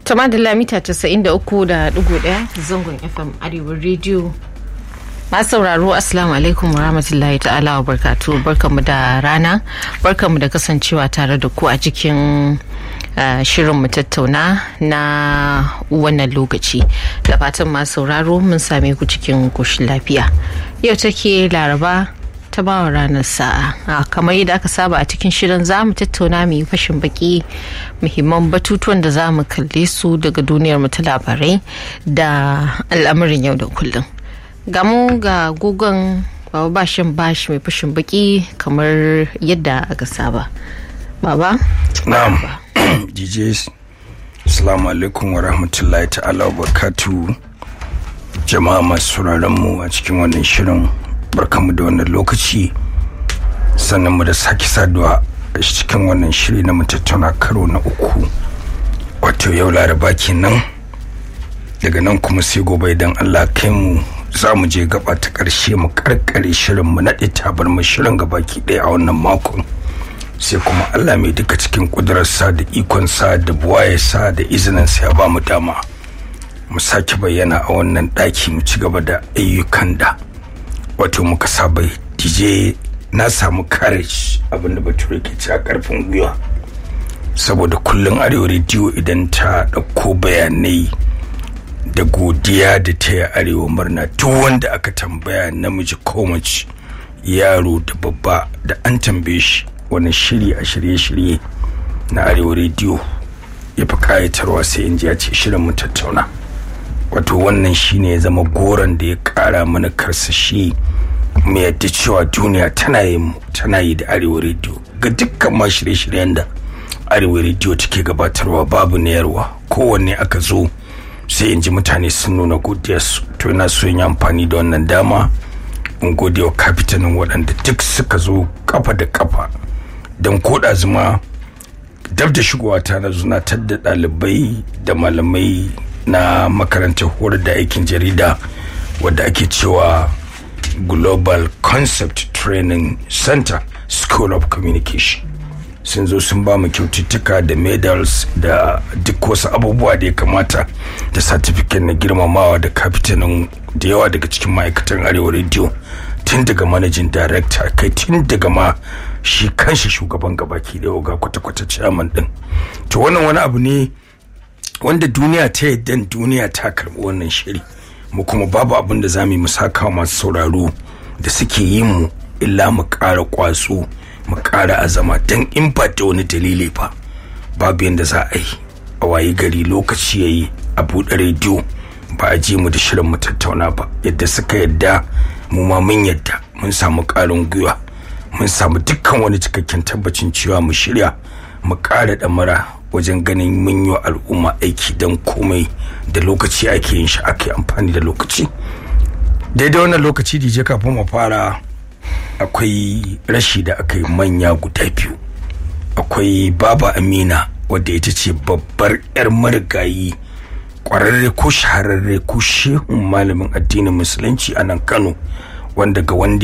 Tama da lamita 93.1 zangon FM Arewa Radio. Masu sauraro Assalamu alaikum wa rahmatullahi ta'ala wa barkatu barkanmu da rana barkanmu da kasancewa tare da ku a cikin uh, shirin mu tattauna na wannan lokaci da fatan masu sauraro mun same ku cikin koshin lafiya yau take laraba ta bawa ranar sa'a kamar yadda aka saba a cikin shirin za mu tattauna mu yi fashin baki muhimman batutuwan da za mu kalle su daga duniyar mu ta labarai da al'amarin yau da kullum gamu ga gogon baba bashin bashi mai fashin baki kamar yadda aka saba baba na'am djs assalamu alaikum wa rahmatullahi ta'ala wa barakatu jama'a masu mu a cikin wannan shirin barkanmu da wannan lokaci sannan mu da sake saduwa a cikin wannan shiri na tattauna karo na uku wato yau laraba kenan daga nan kuma sai gobe idan allah kai mu za mu je gaba ta ƙarshe mu karkare shirin mu naɗe tabar mu shirin gaba ki ɗaya a wannan makon sai kuma allah mai duka cikin ƙudurarsa da ikonsa da buwayarsa da izininsa ya ba mu dama mu sake bayyana a wannan ɗaki mu ci gaba da ayyukan da wato muka saba dj na samu courage abinda bature ke ci a karfin gwiwa saboda kullum arewa rediyo idan ta ɗauko bayanai da godiya da ta yi arewa murna duk wanda aka tambaya namiji ko mace yaro da babba da an tambaye shi wani shiri a shirye-shirye na arewa rediyo ya fi kayatarwa sai in ji ya ce shirin mu tattauna wato wannan shine ya zama goron da ya kara mana karsashi mu yadda cewa duniya tana yi mu tana yi da arewa rediyo ga dukkan ma shirye-shiryen da arewa rediyo take gabatarwa babu nayarwa kowanne aka zo sai in ji mutane sun nuna godiyarsu to ina so yin amfani da wannan dama in gode wa kafitanin waɗanda duk suka zo kafa da kafa don koda zuma dab da shigowa ta na zunatar da ɗalibai da malamai na makarantar horar da aikin jarida wadda ake cewa global concept training center school of communication sun zo sun ba mu kyaututtuka da medals da duk wasu abubuwa da ya kamata da certificate na girmamawa da kafitanin da yawa daga cikin ma'aikatan arewa radio tun daga managing director kai tun daga ma shi kanshi shugaban gabaki da ga kwata-kwata chairman din to wannan wani abu ne wanda duniya ta yadda duniya ta karbi wannan shiri mu kuma babu abin da za mu yi mu saka masu sauraro da suke yi mu illa mu ƙara kwaso mu ƙara azama don in ba da wani dalili fa babu yadda za a yi a wayi gari lokaci ya yi a buɗe rediyo ba a ji mu da shirin mu tattauna ba yadda suka yadda mu ma mun yadda mun samu ƙarin gwiwa mun samu dukkan wani cikakken tabbacin cewa mu shirya mu ƙara ɗamara wajen ganin mun yi al'umma aiki don komai da lokaci ake yin shi ake amfani da lokaci daidai wannan lokaci dije kafin mu fara akwai rashi da aka yi manya guda biyu akwai baba amina wadda ita ce babbar 'yar marigayi kwararre ko shahararre ko shehun malamin addinin musulunci a nan kano wanda ga wanda